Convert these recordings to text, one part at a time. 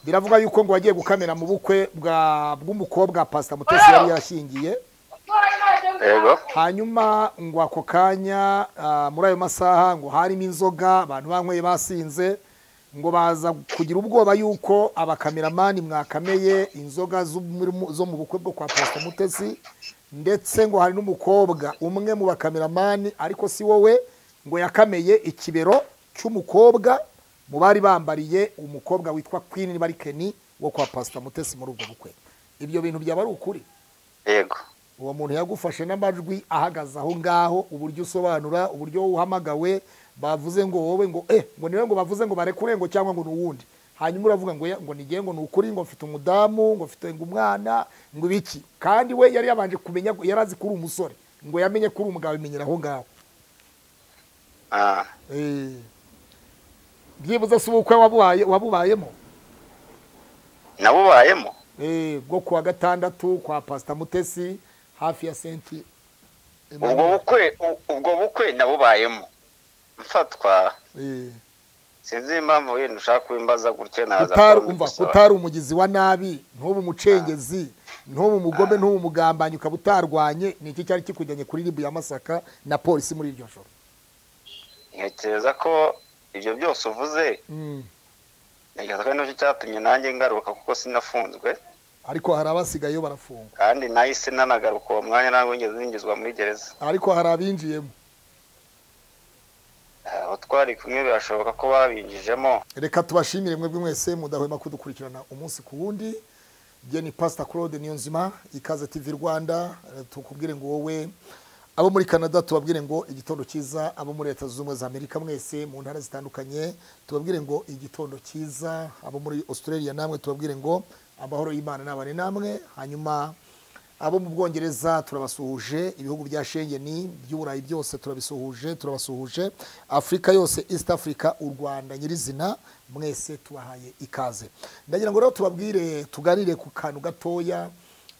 biravuga yuko ngo wagiye gukamera mu bukwe bwa bw'umukobwa pasita mutesi yari yashyingiye yego hanyuma ngo ako kanya ah, muri ayo masaha ngo harimo inzoga abantu banyweye basinze ngo baza kugira ubwoba yuko abakameramani mwakameye inzoga zo muri mu- zo mu bukwe bwo kwa pasita mutesi ndetse ngo hari n'umukobwa umwe mu bakameramani ariko si wowe ngo yakameye ikibero cy'umukobwa mu bari bambariye umukobwa witwa Queen Barikeni wo kwa pasita mutesi muri ubwo bukwe ibyo bintu byaba ari ukuri yego uwo muntu yagufashe n'amajwi ahagaze aho ngaho uburyo usobanura uburyo uhamagawe bavuze ngo wowe ngo eh ngo niwe ngo bavuze ngo barekure ngo cyangwa ngo ni uwundi hanyuma uravuga ngo ya- ngo nige ngo ni ukuri ngo mfite umudamu ngo mfite ngo umwana ngo ibiki kandi we yari yabanje kumenya yari azi ko uri umusore ngo yamenye ko uri umugabo bimenyera aho ngaho Ah, Eh. byibuze si ubukwe wabubaye wabubayemo nabubayemo Eh, bwo kuwa gatandatu kwa pasita mutesi hafi ya senti ubwo bukwe u- ubwo bukwe nabubayemo mfatwa Eh. sinzi impamvu wenda ushaka kubimbaza gutyo naza kutari kuba umva mbigusaba. kutari umugizi wa nabi ntube umucengezi ntube umugome ntube umugambanyi ukaba utarwanye ni iki cyari kikujyanye kuri ribu ya masaka na polisi muri iryo joro ntekereza ko ibyo byose uvuze Mm. ntekereza ko ari nacyo cyatumye nanjye ngaruka kuko sinafunzwe ariko hari abasigayeyo barafungwa kandi nahise nanagaruka uwo mwanya ntabwo wigeze ninjizwa muri gereza ariko hari abinjiyemo abo twari kumwe birashoboka ko babinjijemo reka tubashimire mwebwe mwese mudahwema kudukurikirana umunsi ku wundi njye ni pasita claude niyonzima ikaze tv rwanda eh, tukubwire ngo wowe abo muri canada tubabwire ngo igitondo cyiza abo muri leta zunze ubumwe za amerika mwese mu ntara zitandukanye tubabwire ngo igitondo cyiza abo muri australia namwe tubabwire ngo amahoro y'imana n'abane namwe hanyuma abo mu bwongereza turabasuhuje ibihugu bya shengeni by'uburayi byose turabisuhuje turabasuhuje afurika yose east africa u rwanda nyirizina mwese tubahaye ikaze ndagira ngo rero tubabwire tuganire ku kantu gatoya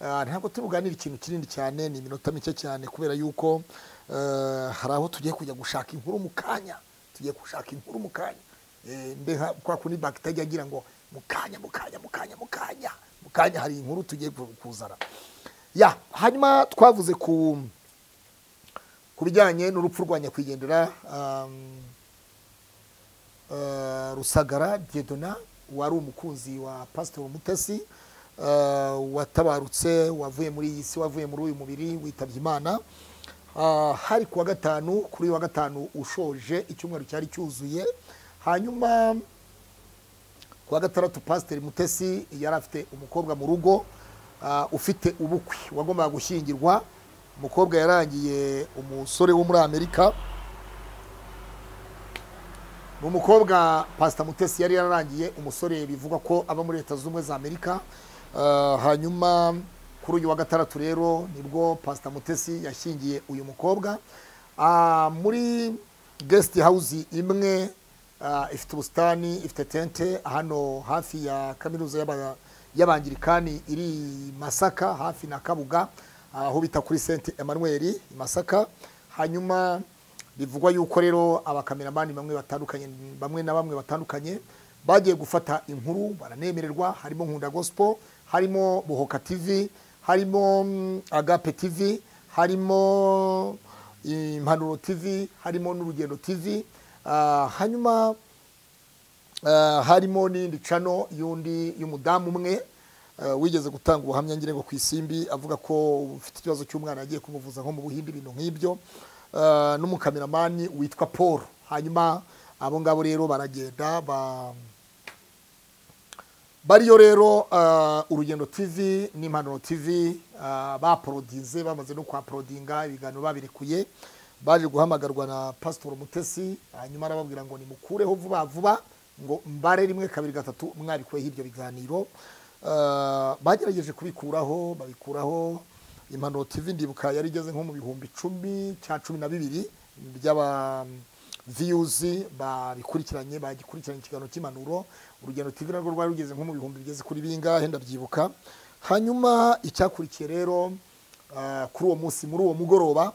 Ah, ntabwo turi buganire ikintu kinini cyane ni iminota mike cyane kubera yuko eh, hari aho tugiye kujya gushaka inkuru mu kanya tugiye gushaka inkuru mu kanya Eh, mbe nka kwa kundi bagiteri agira ngo mukanya mukanya mukanya mukanya mukanya hari inkuru tugiye ku- kuzana ya hanyuma twavuze ku ku bijyanye n'urupfu rwa nyakwigendera um, eh, rusagara diedona wari umukunzi wa pasitoro mutesi eh, watabarutse wavuye muri iyi si wavuye muri uyu mubiri witabye imana Ah, hari kuwa gatanu kuri uyu wa gatanu ushoje icyumweru cyari cyuzuye hanyuma kuwa gatandatu pasiteri mutesi yari afite umukobwa mu rugo ah, ufite ubukwe wagombaga gushyingirwa umukobwa yarangiye umusore wo muri amerika ni umukobwa pasita mutesi yari yararangiye umusore bivugwa ko aba muri leta zunze ubumwe za amerika Ah, hanyuma kuri uyu wa gatandatu rero nibwo pasita mutesi yashyingiye uyu mukobwa Ah, muri gesiti hawuzi imwe ah, ifite ubusitani ifite tente hano hafi ya kaminuza y'aba- y'abangirikani iri i masaka hafi na kabuga aho bita kuri senti emanuweli i masaka hanyuma bivugwa yuko rero abakameramani bamwe batandukanye bamwe na bamwe batandukanye bagiye gufata inkuru baranemererwa harimo nkunda gospel harimo buhoka tv harimo mm, agape tv harimo impanuro tv harimo n'urugendo tv Ah, hanyuma Ah, harimo n'indi cano y'undi y'umudamu umwe ah, wigeze gutanga ubuhamya ngirengo ku isimbi avuga ko ufite ikibazo cy'umwana yagiye kumuvuza nko mu buhindi ibintu nk'ibyo Ah, n'umukameramani witwa paul hanyuma abo ngabo rero baragenda ba bariyo rero ah, urugendo tv n'impanuro tv ah, baporodinze bamaze no kuhaporodinga ibiganiro babirekuye baje guhamagarwa na pasitori mutesi hanyuma arababwira ngo nimukureho vuba vuba ngo mbare rimwe kabiri gatatu mwarikuyeho ibyo biganiro Ah, bagerageje kubikuraho babikuraho impanuro tv ndibuka yari igeze nko mu bihumbi icumi cya cumi na bibiri by'aba viyuzi babikurikiranye bagikurikiranye ikiganiro cy'impanuro urugendo tv narwo rwari rugeze nko mu bihumbi bigeze kuri bingahe ndabyibuka hanyuma icyakurikiye rero ah, kuri uwo munsi muri uwo mugoroba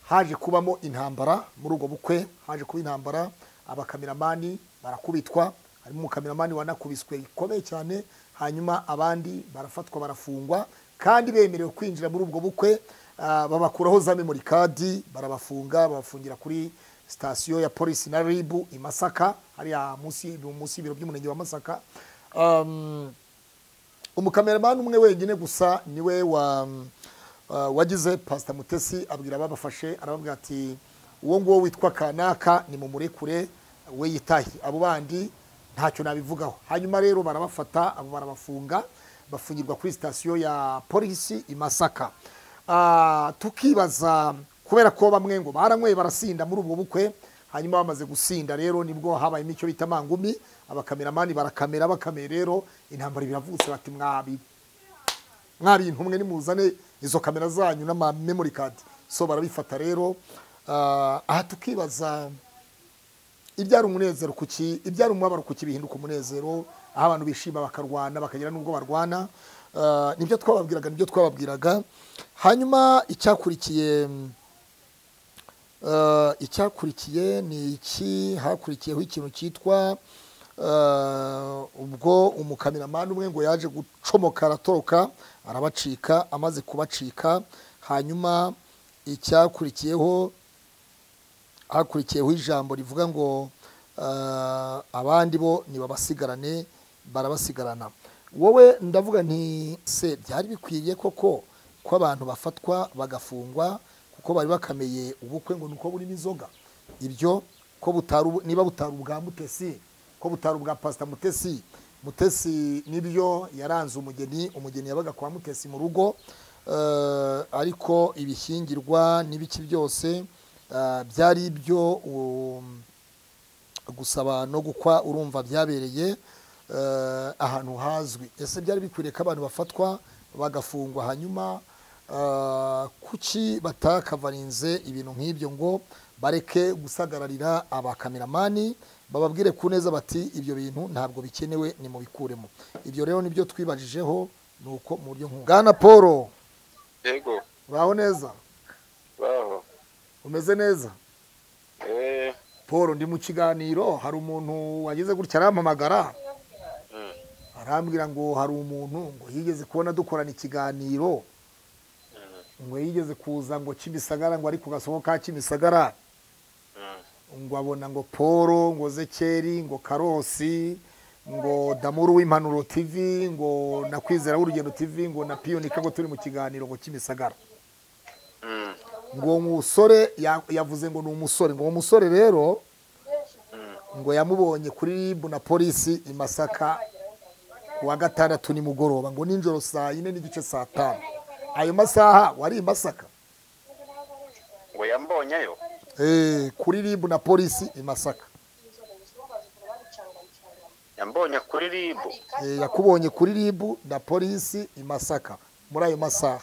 haje kubamo intambara muri ubwo bukwe haje kuba intambara abakameramani barakubitwa harimo umukameramani wanakubiswe bikomeye cyane hanyuma abandi barafatwa barafungwa kandi bemerewe kwinjira muri ubwo bukwe ah, babakuraho za memori kadi barabafunga babafungira kuri sitasiyo ya polisi na ribu i masaka hariya munsi munsi y'ibiro by'umurenge wa masaka Um, umukameramani umwe wenyine gusa niwe wa uh, wagize pasita mutesi abwira ababafashe arababwira ati uwo nguwo witwa kanaka ni mumurekure we yitahe abo bandi ntacyo nabivugaho hanyuma rero barabafata abo barabafunga bafungirwa kuri sitasiyo ya polisi i masaka Ah, tukibaza kubera ko bamwe ngo baranyweye barasinda muri ubwo bukwe hanyuma bamaze gusinda rero nibwo habayemo icyo bita mangumi abakameramani barakamera bakamera rero intambara biravutse bati mwabi mwari intumwe nimuzane izo kamera zanyu n'ama memory card so barabifata rero Ah, aha tukibaza ibyara umunezero kuki ibyara umubabaro kuki bihinduka umunezero aho abantu bishima bakarwana bakagira n'ubwo barwana Ah, nibyo twababwiraga nibyo twababwiraga hanyuma icyakurikiye mm, ah, icyakurikiye ni iki hakurikiyeho ikintu cyitwa ah, ubwo umukameramani umwe ngo yaje gucomoka aratoroka arabacika amaze kubacika hanyuma icyakurikiyeho hakurikiyeho ijambo rivuga ngo ah, abandi bo ntibabasigarane barabasigarana wowe ndavuga nti se byari bikwiriye koko ko abantu bafatwa bagafungwa kuko bari bakameye ubukwe ngo nuko burimo inzoga ibyo ko butari ubu- niba butari ubwa mutesi ko butari ubwa pasita mutesi mutesi nibyo yaranze umugeni umugeni yabaga kwa mutesi mu rugo eh, ariko ibishyingirwa n'ibiki byose eh, byari ibyo um, gusaba no gukwa urumva byabereye eh, ahantu hazwi ese byari bikwiriye ko abantu bafatwa bagafungwa hanyuma eh, kuki batakavarinze ibintu nk'ibyo ngo bareke gusagararira abakameramani bababwire ku neza bati ibyo bintu ntabwo bikenewe ni mubikuremo ibyo rero nibyo twibajijeho ni uko mu buryo nk'ubu bwana paul yego uraho neza baho umeze neza eh paul ndi mu kiganiro hari umuntu wagize gutya arampamagara mm, arambwira ngo hari umuntu ngo yigeze kubona dukorana ikiganiro mm, ngo yigeze kuza ngo kimisagara ngo ari ku gasoko ka kimisagara mm. ngo abona ngo polo ngo zekeri ngo karosi ngo damuru w'impanuro tv ngo na kwizera w'urugendo tv ngo na piyonika ngo turi mu kiganiro ngo kimisagara Mm, ngo uwo musore ya- yavuze ngo ni umusore ngo uwo musore rero mm. ngo yamubonye kuri ribu na polisi i masaka ku wa gatandatu nimugoroba ngo nijoro saa yine n'igice saa tanu ayo masaha wari i masaka ngo yambonyeyo Eh, kuri ribu na polisi i masaka yambonye kuri ribu Eh, yakubonye kuri ribu na polisi i masaka muri ayo masaha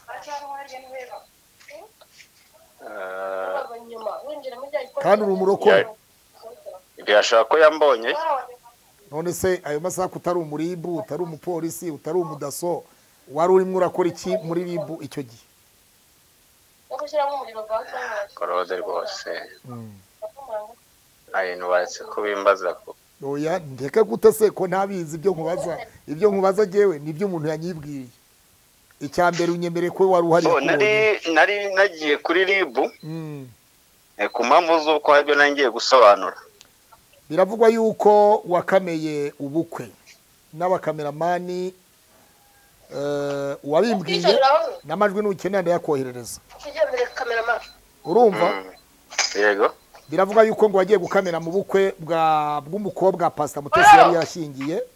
Eh, kandi uri umurokore byashobora ko yambonye none se ayo masaha ko utari umuribu utari umupolisi utari umudaso wari urimo urakora iki muri ribu icyo gihe korode rwose nta bintu baretse kubimbaza ko oya ndeka gute se ko ntabizi ibyo nkubaza ibyo nkubaza ngewe nibyo umuntu yanyibwiye icya mbere unyemere ko wari uhari Bo, nari yakubonye. nari nagiye kuri ribu Mm. eh, ku mpamvu z'uko haribyo nari ngiye gusobanura biravugwa yuko wakameye ubukwe n'abakameramani eh, wabimbwiye n'amajwi n'ukenera ndayakoherereza urumva Mm. yego biravugwa yuko ngo wagiye gukamera mu bukwe bwa bw'umukobwa pasita mutesi yari yashyingiye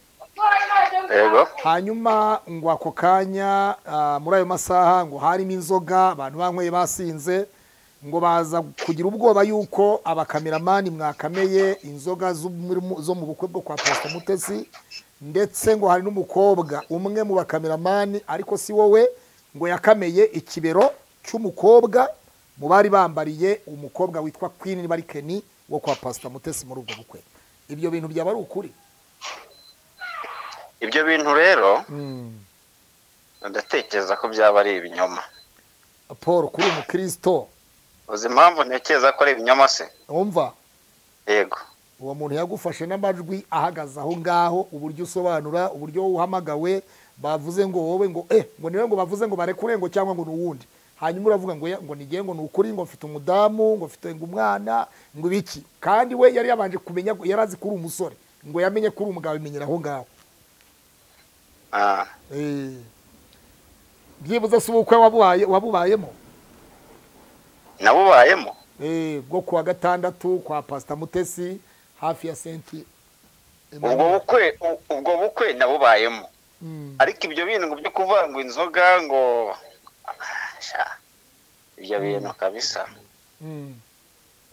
yego hanyuma ngo ako kanya ah, muri ayo masaha ngo harimo inzoga abantu banyweye basinze ngo baza kugira ubwoba yuko abakameramani mwakameye inzoga zo muri mu- zo mu bukwe bwo kwa pasita mutesi ndetse ngo hari n'umukobwa umwe mu bakameramani ariko si wowe ngo yakameye ikibero cy'umukobwa mu bari bambariye umukobwa witwa queen barikeni wo kwa pasita mutesi muri ubwo bukwe ibyo bintu byaba ari ukuri ibyo bintu rero mm. ndatekereza ko byaba ari ibinyoma paul kuri umukristo uzi impamvu ntekereza ko ari ibinyoma se wumva yego uwo muntu yagufashe n'amajwi ahagaze aho ngaho uburyo usobanura uburyo uhamagawe bavuze ngo wowe ngo eh ngo niwe ngo bavuze ngo barekure ngo cyangwa ngo ni uwundi hanyuma uravuga ngo "Ya, ngo nigiye ngo ni ukuri ngo mfite umudamu ngo mfite ngo umwana ngo ibiki kandi we yari yabanje kumenya ngo- yari azi ko uri umusore ngo yamenye ko uri umugabo bimenyera aho ngaho Ah, Eh. byibuze si ubukwe wabubaye wabubayemo nabubayemo Eh, bwo kuwa gatandatu kwa pasita mutesi hafi ya senti ubwo bukwe u- ubwo bukwe nabubayemo Mm. ariko ibyo bintu ngo byo kuvanga inzoga ngo sha, ibyo bintu kabisa Mm.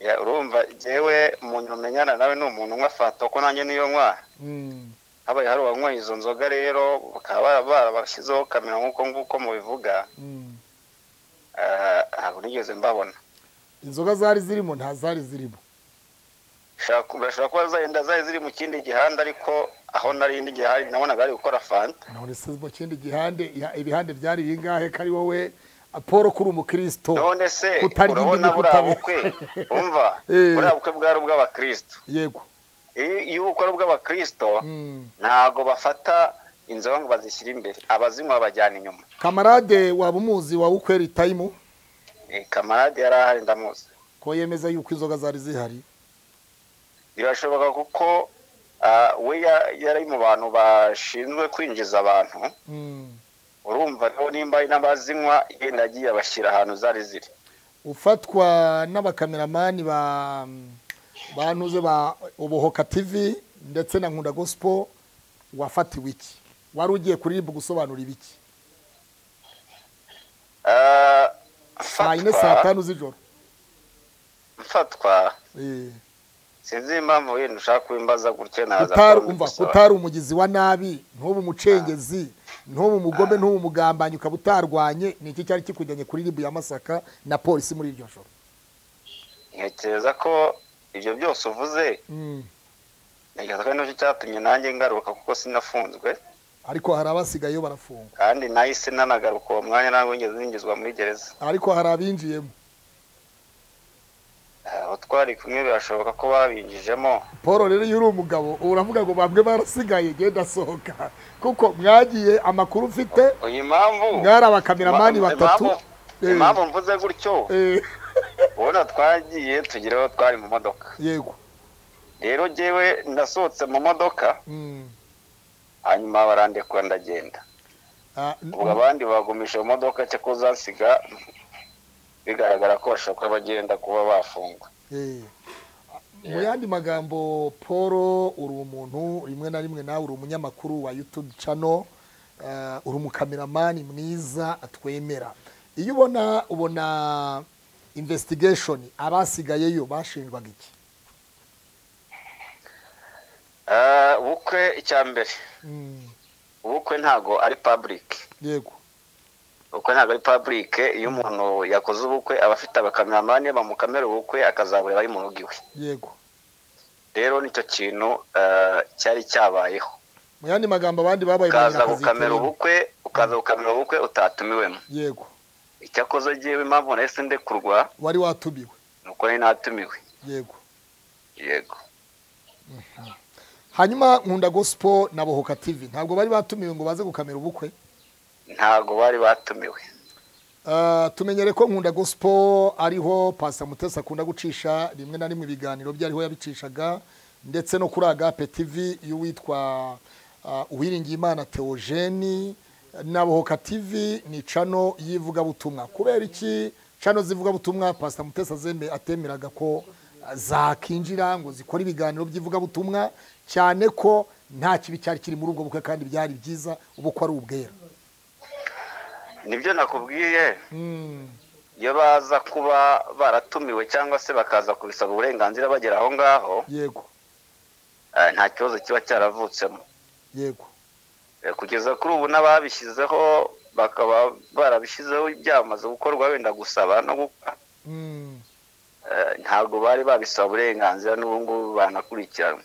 Ya, urumva jewe umuntu umenyana nawe ni umuntu unywa fanta ko nanjye niyo nywa Mm. habaye hari uwanyweye izo nzoga rero bakaba bara- barabashyizeho kamera nk'uko nguko mubivuga Mm. ah, ntabwo nigeze mbabona inzoga zari zirimo nta zari zirimo Shaka- urashobora kuba zenda zari ziri mu kindi gihanda ariko aho nari indi gihari nabonaga bari gukora fanta none se mu kindi gihande iha- ibihande byari bingahe kari wowe paul kuri umukristo none se Kutarya indimi, urabona buriya kutarya- bukwe umva Eh. buriya bukwe bwari ubw'abakristo yego iyo iyo bukora ubw'abakristo Mm. ntabwo bafata inzoga ngo bazishyire imbere abazinywa babajyana inyuma kamarade waba umuzi wa ukweri tayimu Eh, kamarade yari ahari ndamuzi ko yemeza yuko inzoga zari zihari birashoboka kuko ah, we ya- yari mu bantu bashinzwe kwinjiza abantu Mm. urumva rero nimba ari n'abazinywa yenda agiye abashyira ahantu zari ziri ufatwa n'abakameramani ba bantuze ba ubuhoka tv ndetse na nkunda gospel wafatiwe iki wari ugiye kuri ribu gusobanura ibiki Ah, saa yine saa mfatwa tanu z'ijoro mfatwa Eh, sinzi impamvu wenda ushaka kubimbaza gutyo naza utari kuba umva mbigusaba. utari umugizi wa nabi ntube umucengezi ntube umugome ntube umugambanyi ukaba utarwanye ni iki cyari kikujyanye kuri ribu ya masaka na polisi muri iryo joro ntekereza ko ibyo byose uvuze Mm. ntekereza ko ari nacyo cyatumye nanjye ngaruka kuko sinafunzwe ariko hari abasigayeyo barafungwa kandi nahise nanagaruka uwo mwanya ntabwo wigeze yinjizwa muri gereza ariko hari abinjiyemo abo twari kumwe birashoboka ko babinjijemo paul rero iyo uri umugabo uravuga ngo bamwe barasigaye genda sohoka kuko mwagiye amakuru mfite iyi mpamvu mwari abakameramani Impamvu- batatu Eh, impamvu mvuze gutyo eh, ubona twagiye tugira aho twari mu modoka yego rero jyewe nasohotse mu modoka Mm. hanyuma barandekura ndagenda Ah, n- ubwo abandi bagumisha mu modoka cyo kuzasiga bigaragara ko bashobora kuba bagenda kuba bafungwa eh. mu yandi magambo paul uri umuntu rimwe na rimwe nawe uri umunyamakuru wa youtube channel eh, uri umukameramani mwiza atwemera iyo ubona ubona investigation abasigayeyo bashinjwaga iki Ah, ubukwe icya mbere Mm, ubukwe ntago ari public yego ubukwe ntago ari public iyo umuntu yakoze ubukwe aba afite abakameramani bamukamera ubukwe akazabura bari mu rugo iwe yego rero nicyo kintu ah, cyari cyabayeho mu yandi magambo abandi babaye ukaza umunyakazi gukamera iteye. ubukwe ukaza gukamera ubukwe utatumiwemo yego icyakoze jyewe impamvu nahise ndekurwa wari watumiwe ni uko nari natumiwe yego yego hanyuma nkunda gospel na bohoka tv ntabwo bari batumiwe ngo baze gukamera ubukwe ntago bari batumiwe Ah, tumenyere ko nkunda gospel ariho pastor mutesi akunda gucisha rimwe na rimwe ibiganiro bye ariho yabicishaga ndetse no kuri agape tv y'uwitwa ah, uwiringiyimana theogene na bohoka tv ni cano y'ivugabutumwa kubera iki cano z'ivugabutumwa pastor mutesi azeme atemeraga ko ah, zakinjira ngo zikore ibiganiro by'ivugabutumwa cyane ko nta kibi cyari kiri muri ubwo bukwe kandi byari byiza ubukwe ari ubwera nibyo nakubwiye Mm, iyo baza kuba baratumiwe cyangwa se bakaza kubisaba uburenganzira bagera aho ngaho yego eh, nta kibazo kiba cyaravutsemo yego Eh, kugeza kuri ubu n'ababishyizeho bakaba barabishyizeho byamaze gukorwa wenda gusaba no gukora Mm. eh, ntabwo bari babisaba uburenganzira n'ubu ngubu banakurikiranwa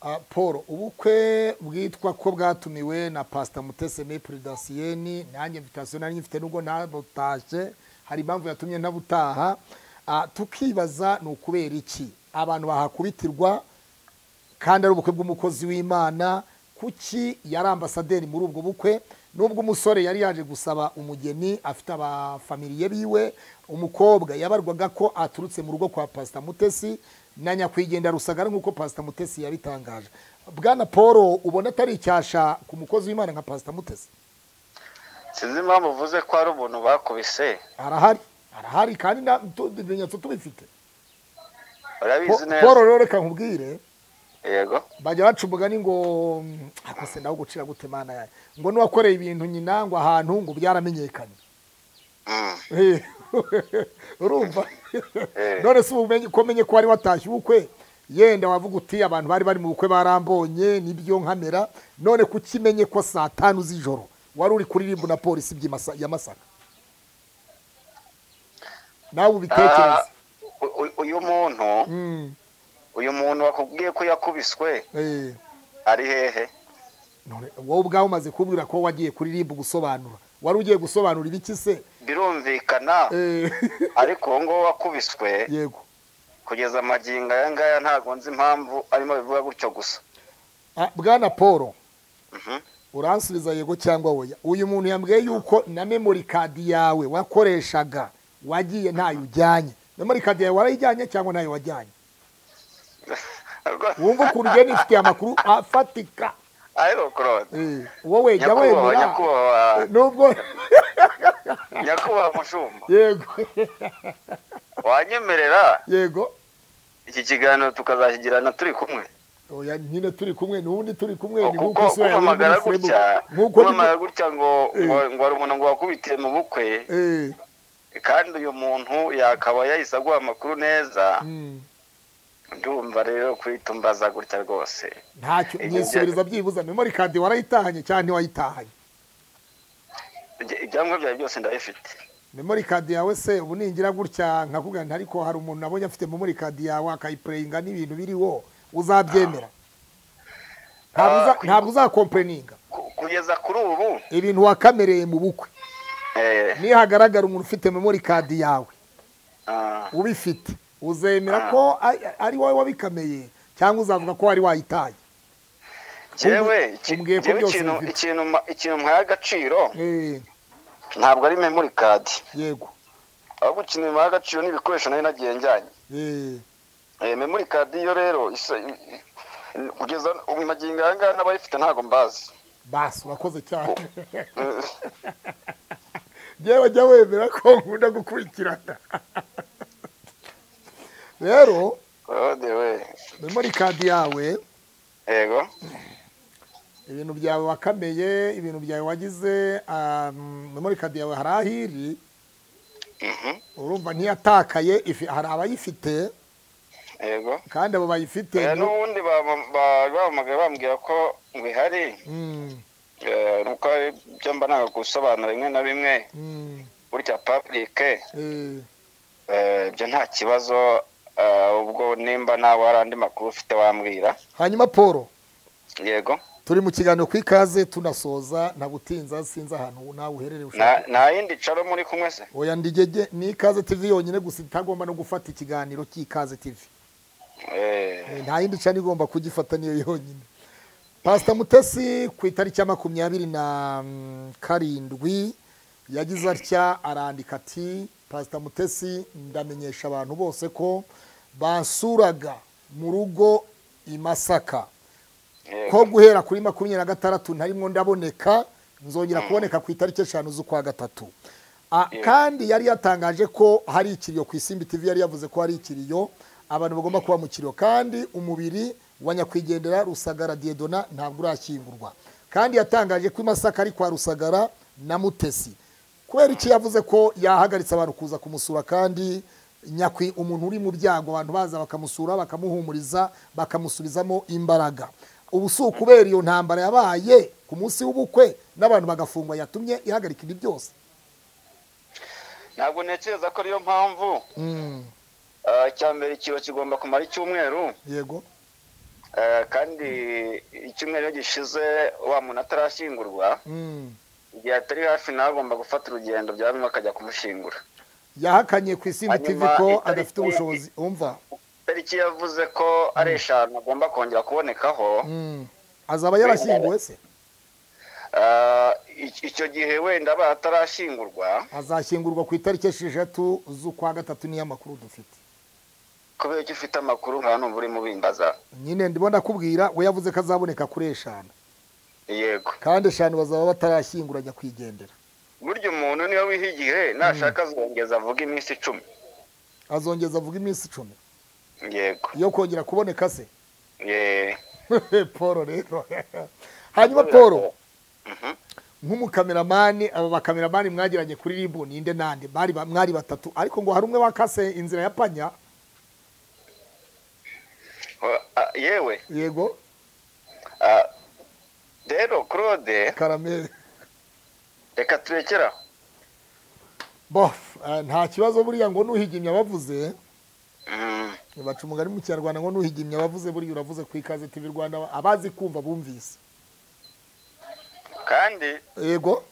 Ah, paul ubukwe bwitwa ko bwatumiwe na pasita mutese mepuri dasiyeni nanjye invitasiyo nari nyifite nubwo ntabutashye hari impamvu yatumye ntabutaha Ah, tukibaza ni ukubera iki abantu bahakubitirwa kandi ari ubukwe bw'umukozi w'imana kuki yari ambasaderi muri ubwo bukwe nubwo umusore yari yaje gusaba umugeni afite abafamiliye biwe umukobwa yabarwaga ko aturutse mu rugo kwa pasita mutesi na nyakwigendera rusagara nk'uko pasita mutesi yabitangaje bwana paul ubona atari icyasha ku mukozi w'imana nka pasita mutesi sinzi impamvu uvuze ko hari umuntu bakubise arahari arahari kandi na- tu- ibimenyetso tubifite urabizi Po- paul neza rero reka nkubwire yego bajya baca umugani ngo akose nawe gucira gute mana yawe ngo n'uwakoreye ibintu nyina ngo ahantu ngo byaramenyekanye Mm. Eh, urumva Eh. none se ubumenyi ko umenye ko wari watashye ubukwe yenda wavuga uti abantu bari bari mu bukwe barambonye nibyo nkamera none kuki menye ko saa tanu z'ijoro wari uri kuririmba na polisi by'i Masa- ya masaka nawe ubitekereze Ah, u- u- uyu muntu Mm, uyu muntu wakubwiye ko yakubiswe eh. ari hehe None wowe ubwawe umaze kubwira ko wagiye kuririmba ugusobanura wari ugiye gusobanura ibiki se birumvikana Eh, ariko uwo nguwo wakubiswe yego kugeza amagingo aya ngaya ntabwo nzi impamvu arimo bivuga gutyo gusa Ah, bwana paul Mhm. uransubiza yego cyangwa oya uyu muntu yambwiye yuko na memori kadi yawe wakoreshaga wagiye ntayo ujyanye memori kadi yawe warayijyanye cyangwa ntayo wajyanye wumva ukuntu ugiye nifitiye amakuru afatika ariko claude Eh, wowe jya nyakubahwa wemera nyakubahwa Eh, nubwo nyakubahwa mushumba yego wanyemerera yego iki kiganiro tukazakigirana turi kumwe oya nyine turi kumwe n'ubundi turi kumwe ni kuko nk'uko isura ya kumamagara Winnie Sebu- gutya nk'uko kumamagara gutya ngo Eh. ngo ngo hari umuntu ngo wakubitiye mu bukwe Eh, kandi uyu muntu yakaba yahise aguha amakuru neza mm, ndumva rero kwitumbaza gutya rwose ntacyo nyisubiriza byibuza memori kadi warayitahanye cyangwa ntiwayitahanye Ibya- ibyangombwa byawe byose ndabifite memori kadi yawe se ubu ningira gutya nkakubwira nti ariko hari umuntu nabonye afite memori kadi yawe akayipureyinga n'ibintu biriho uzabyemera Ntabwo uza- Ah. ntabwo uzakompeninga Ku- kugeza kuri ubu ibintu wakamereye mu bukwe eh, niyo hagaragara umuntu ufite memori kadi yawe ah, ubifite uzemera ko a- ari wowe wabikameye cyangwa uzavuga ko wari wayitaye jewe iki- umbwiye ko jewe byose ikintu bifite. ikintu ma- ikintu mpaye agaciro Eh, ntabwo ari memori kadi yego ahubwo ikintu bimuha agaciro ni ibikoresho nari nagiye njyanye Eh, Eh, memori kadi yo rero isa- i- i- kugeza ubu magingo aya ngaya n'abayifite ntabwo mbazi basi urakoze cyane Eh, yewe jya wemera ko nkunda gukurikirana rero Claude we memori kadi yawe yego ibintu byawe wakameye ibintu byawe wagize um, memori kadi yawe hari ahiri Mhm, urumva ntiyatakaye ifi- hari abayifite yego kandi abo bayifite Eh, ni- n'ubundi baba- ba- bahamagaye bambwira ko ngo ihari Mm, eh, nuko ibyo mba nanga gusobanura bimwe na bimwe mm, burya publike eh, eh, ibyo nta kibazo eh, ubwo nimba nawe hari andi makuru ufite wambwira hanyuma paul yego turi mu kiganiro ku ikaze tunasoza nta gutinza sinzi ahantu nawe uherereye ushaka Nta- nta yindi caro muri kumwe se oya ndigege ni ikaze tv yonyine gusa itagomba no gufata ikiganiro cy'ikaze tv Eh, Eh, nta yindi cyane igomba kugifata niyo yonyine pasita mutesi ku itariki ya makumyabiri na mm, karindwi yagize atya arandika ati pasita mutesi ndamenyesha abantu bose ko basuraga mu rugo i masaka yego. ko guhera kuri makumyabiri na gatandatu ntarimo ndaboneka nzongera kuboneka ku itariki eshanu z'ukwa gatatu Ah, Yeah. kandi yari yatangaje ko hari ikiriyo ku isimbi tv yari yavuze ko hari ikiriyo abantu bagomba kuba mu kiriyo kandi umubiri wa nyakwigendera rusagara diedona ntabwo urashyingurwa kandi yatangaje ko i masaka ari kwa rusagara na mutesi kubera iki yavuze ko yahagaritse abantu kuza kumusura kandi nyakwi umuntu uri mu byago abantu baza bakamusura bakamuhumuriza bakamusubizamo imbaraga ubu si ukubera iyo ntambara yabaye ku munsi w'ubukwe n'abantu bagafungwa yatumye ihagarika ibi byose ntabwo ntekereza ko ariyo mpamvu Mm, eh, icya mbere ikiro kigomba kumara icyumweru yego eh, kandi icyumweru iyo gishize wa muntu atarashyingurwa Mm. igihe atari hafi nawe agomba gufata urugendo byaba bimwe akajya kumushingura yahakanye ku isimbi tv Hanyuma ko itariki- adafite ubushobozi umva itariki yavuze ko ari eshanu agomba kongera kubonekaho Mm. azaba yarashyinguwe se ah, ic- icyo gihe wenda batarashyingurwa azashyingurwa ku itariki esheshatu z'ukwa gatatu niyo makuru dufite kubera ko ufite amakuru nta n'umva urimo ubimbaza nyine ndimo ndakubwira we yavuze ko azaboneka kuri eshanu yego kandi eshanu bazaba batarashyingura ajya kwigendera burya umuntu niwe wiha igihe nashaka azongeza avuga iminsi icumi azongeza avuga iminsi icumi yego yo kongera kuboneka se Ye- paul rero hanyuma paul nk'umukameramani aba bakameramani mwagiranye kuri ribu ninde nande bari ba- mwari batatu ariko ngo hari umwe wakase inzira ya panya Wa- ah, yewe yego ah, rero claude karameri reka turekere aho bof eh, nta kibazo buriya ngo nuhigimye abavuze Mm, baca umugani mu kinyarwanda ngo nuhigimye abavuze buriya uravuze ku ikaze tv rwanda abazi kumva bumvise kandi yego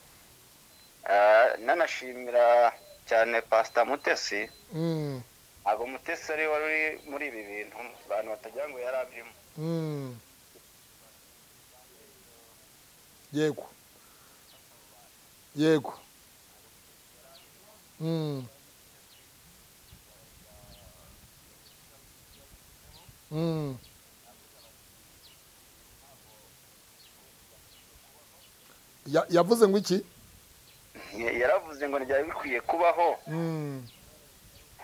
ah, nanashimira cyane pasita mutesi Mm, ntabwo mutesi ari we wari uri muri ibi bintu abantu batagira ngo yari abirimo mm. yego yego Mm. Mm. Ya- yavuze ngo iki Ya- yaravuze ngo ntibyari bikwiye kubaho Mm.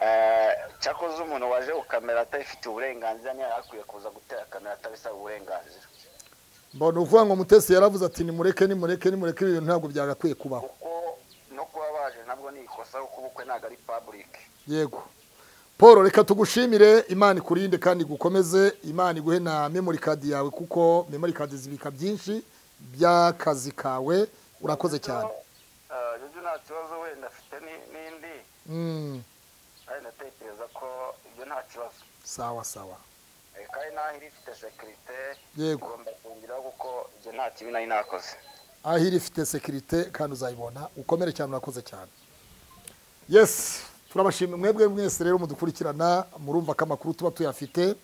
Ah, cyakoze umuntu waje ku kamera atabifitiye uburenganzira niyo yari akwiye kuza gutera kamera atabisaba uburenganzira mbona uvuga ngo mutesi yaravuze ati nimureke nimureke nimureke ibi bintu ntabwo byagakwiye kubaho kuko no kuba baje nabwo ni ikosa kuko ubukwe ntabwo ari paburike yego paul reka tugushimire imana ikurinde kandi igukomeze imana iguhe na memory card yawe kuko memory card zibika byinshi by'akazi kawe urakoze cyane jojo nta kibazo wenda afite ni- n'indi Mm, kandi ndatekereza ko ibyo nta kibazo sawa sawa Eh, kandi n'aho iri ifite sekirite yego igomba kongeraho kuko ibyo nta kibi nari nakoze aho iri ifite sekirite kandi uzayibona ukomere cyane urakoze cyane yesi turabashimira mwebwe mwese rero mudukurikirana murumva ko amakuru tuba tuyafite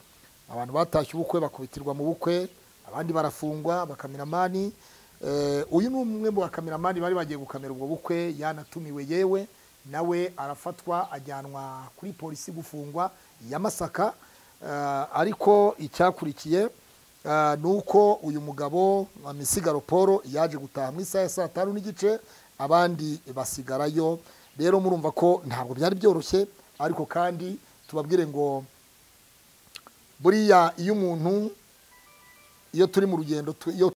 abantu batashye ubukwe bakubitirwa mu bukwe abandi barafungwa bakameramani Eh, uyu ni umwe mu bakameramani bari bagiye gukamera ubwo bukwe yanatumiwe yewe nawe arafatwa ajyanwa kuri polisi gufungwa ya masaka Eh, ariko icyakurikiye Ah, ni uko uyu mugabo wa misigaro paul yaje gutaha mu isaha ya saa tanu n'igice abandi basigarayo rero murumva ko ntabwo byari byoroshye ariko kandi tubabwire ngo buriya iyo umuntu iyo turi mu rugendo tu- iyo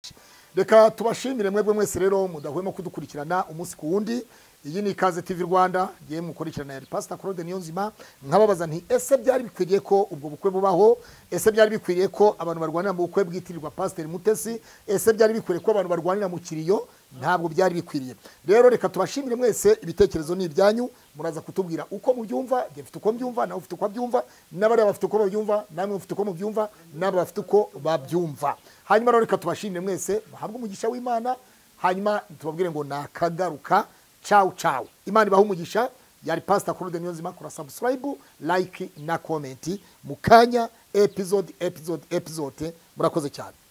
reka tubashimire mwebwe mwese rero mudahwema kudukurikirana umunsi ku wundi iyi ni ikaze tv rwanda ngewe mukurikirana yari pasita claude niyonzima nkababaza nti ese byari bikwiriye ko ubwo bukwe bubaho ese byari bikwiriye ko abantu barwanira mu bukwe bwitirirwa pasiteri mutesi ese byari bikwiriye ko abantu barwanira mu kiriyo ntabwo byari bikwiriye rero reka tubashimire mwese ibitekerezo ni ibyanyu muraza kutubwira uko mubyumva njye mfite uko mbyumva nawe ufite uko abyumva n'abariya bafite uko babyumva namwe mufite uko mubyumva n'aba bafite uko babyumva hanyuma rero reka tubashimire mwese muhabwe umugisha w'imana hanyuma tubabwire ngo nakagaruka cawu cawu imana ibahe umugisha yari pasita claude niyonzima kora sabusikarayibu layike na komenti mu kanya epizode epizode epizode murakoze cyane